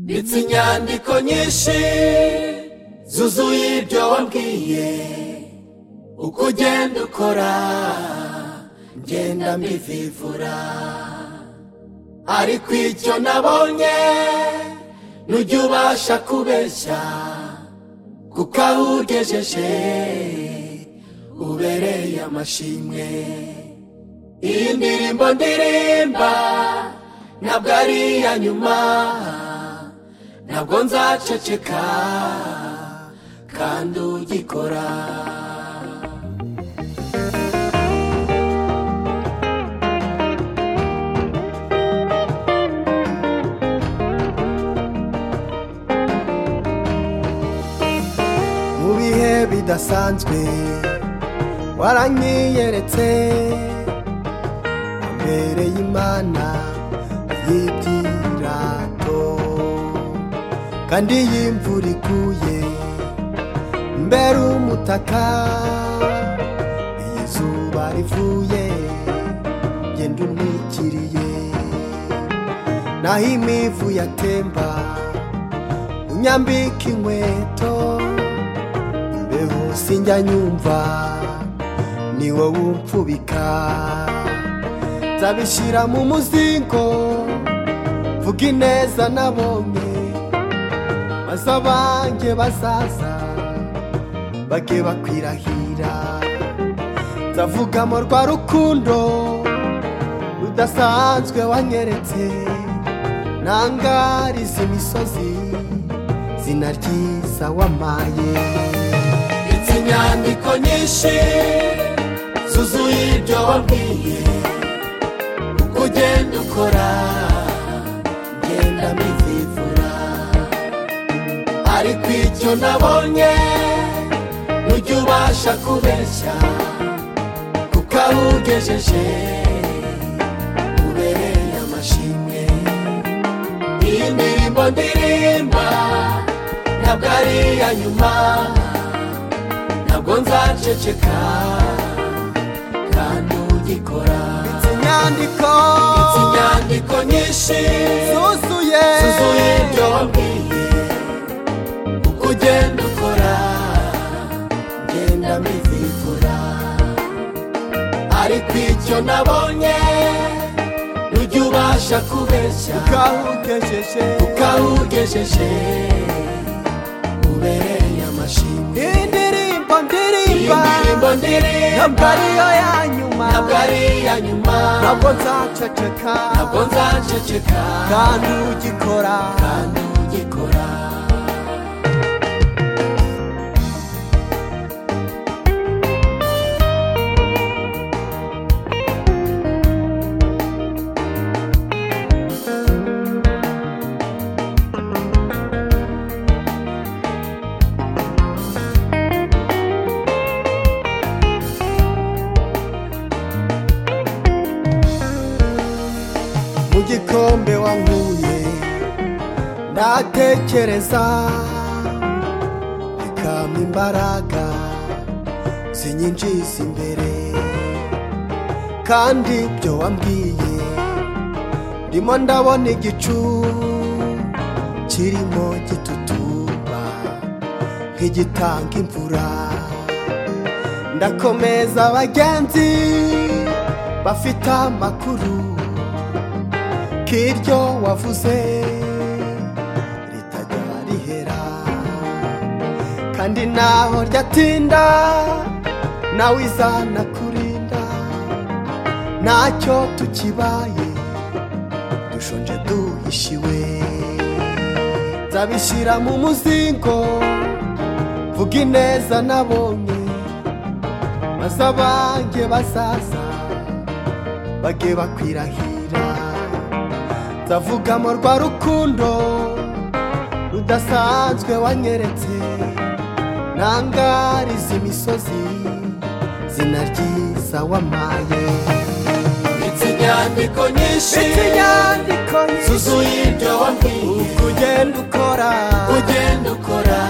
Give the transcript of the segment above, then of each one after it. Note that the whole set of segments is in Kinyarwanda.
ndetse inyandiko nyinshi zuzuye ibyo wabwiye uko ugenda ukora ngenda mbivivura ariko icyo nabonye nujya ubasha kubeshya kuko aho ugejeje ubereye amashimwe iyi ndirimbo ndirimba ntabwo ari iya nyuma ntabwo nzaceceka kandi ugikora mu bihe bidasanzwe waranyiyeretse wambereye imana y'ibyirato kandi iyo imvura iguye mbere umutaka iyo izuba rivuye genda untwikiriye naho imivu yatemba unyambika inkweto mbeho sinjya nyumva ni wowe umfubika nzabishyira mu muzingo mvuga ineza nabonye maze abange bazaza bage bakwirahira nzavuga mu rwa rukundo rudasanzwe wanyeretse nangariza imisozi zina ryiza wamaye ndetse inyandiko nyinshi zuzuye ibyo wabwiye uko ugenda ukora ngenda mbivivura ariko icyo nabonye nujya ubasha kubeshya kuko aho ugejeje ubereye amashimwe iyi ndirimbo ndirimba ntabwo ari iya nyuma ntabwo nzaceceka kandi ugikora Ndetse inyandiko ndetse inyandiko nyinshi zuzuye zuzuye ibyo wabwiye uko ugenda ukora ngenda mbivivura ariko icyo nabonye nujya ubasha kubeshya bwahugejeje kuko aho ugejeje ubereye amashimwe indirimbo iyi ndirimba ndirimbo ntabwo ndirimba ariyo ya nyuma ntabwo ari iya nyuma ntabwo nzaceceka ntabwo nzaceceka kandi ugikora kandi ugikora mu gikombe wankuye ndatekereza bikampa imbaraga zinyinjiza imbere kandi ibyo wambwiye ndimo ndabona igicu kirimo gitutuba nk'igitanga imvura ndakomeza abagenzi bafite amakuru kiryo wavuze ritajya rihera kandi naho ryatinda nawe izana kurinda ntacyo tukibaye dushonje duhishiwe nzabishyira mu muzingo vuga ineza nabonye maze abange bazaza bage bakwirahira ndavuga mu rwa rukundo rudasanzwe wanyeretse nangariza imisozi zina ryiza wamaye ndetse inyandiko nyinshi ndetse inyandiko nyinshi zuzuye ibyo wabwiye uko ugenda ukora ugenda ukora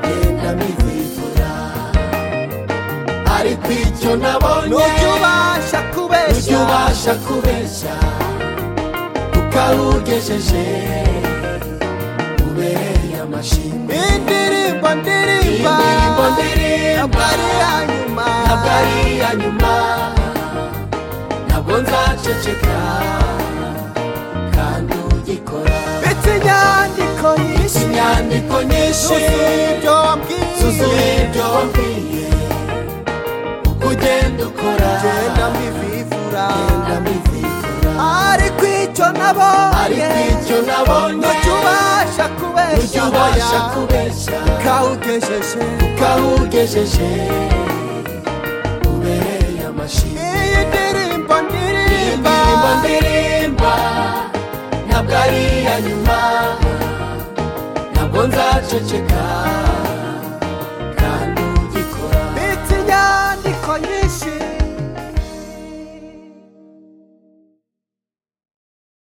genda mbivivura ariko icyo nabonye n'ujya ubasha ujya kubeshya ubasha kubeshya kuko aho ugejeje imbere y'amashimwe indirimbo ndirimba indirimbo ndirimba ntabwo ari iya ntabwo ari iya nyuma nyuma ntabwo nzaceceka kandi ugikora ndetse inyandiko nyinshi inyandiko nyinshi zuzuye ibyo wambwiye zuzuye ibyo wabwiye uko ugenda ukora genda mbivivura ugenda mwizihira ariko icyo nabonye ariko icyo nabonye ntujya ubasha kubeshya ujya ubasha kubeshya kawugejeje kawugejeje ubereye amashyi iyi ndirimbo ndirimba indirimbo ndirimba ntabwo ari iya nyuma ntabwo nzaceceka